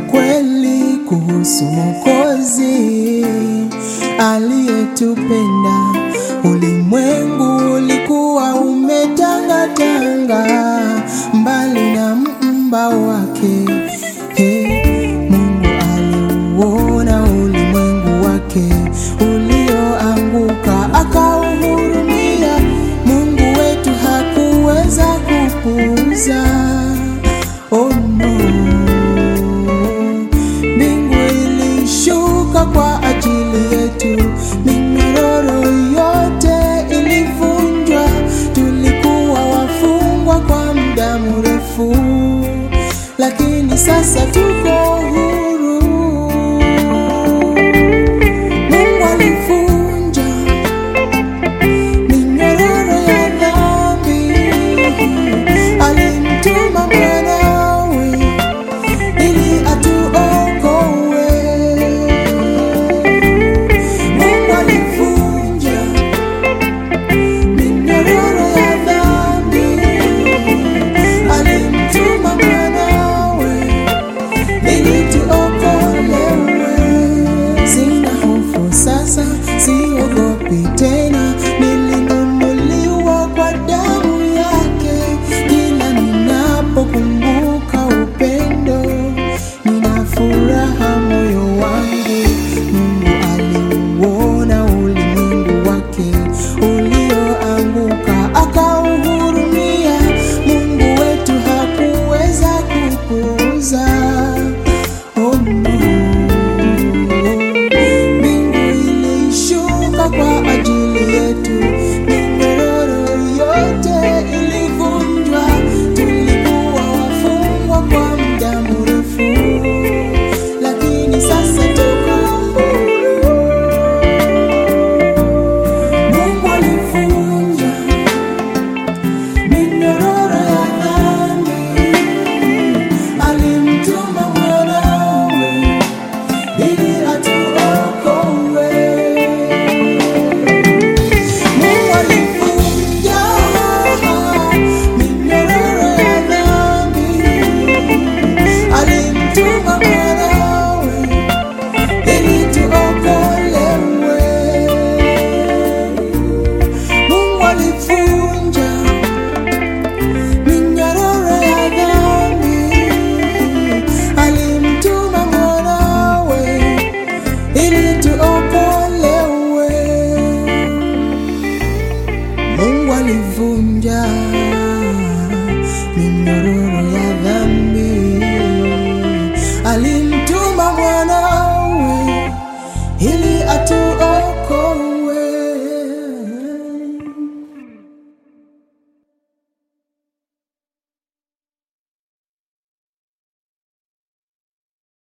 ukweli kuhusu Mwokozi aliyetupenda. Ulimwengu ulikuwa umetangatanga mbali na mumba wake. Hey, Mungu aliuona ulimwengu wake ulioanguka, akauhurumia. Mungu wetu hakuweza kupuuza. Oh no, mbingu ilishuka kwa ajili yetu, minyororo yote ilivunjwa. Tulikuwa wafungwa kwa muda mrefu, lakini sasa tuko huru.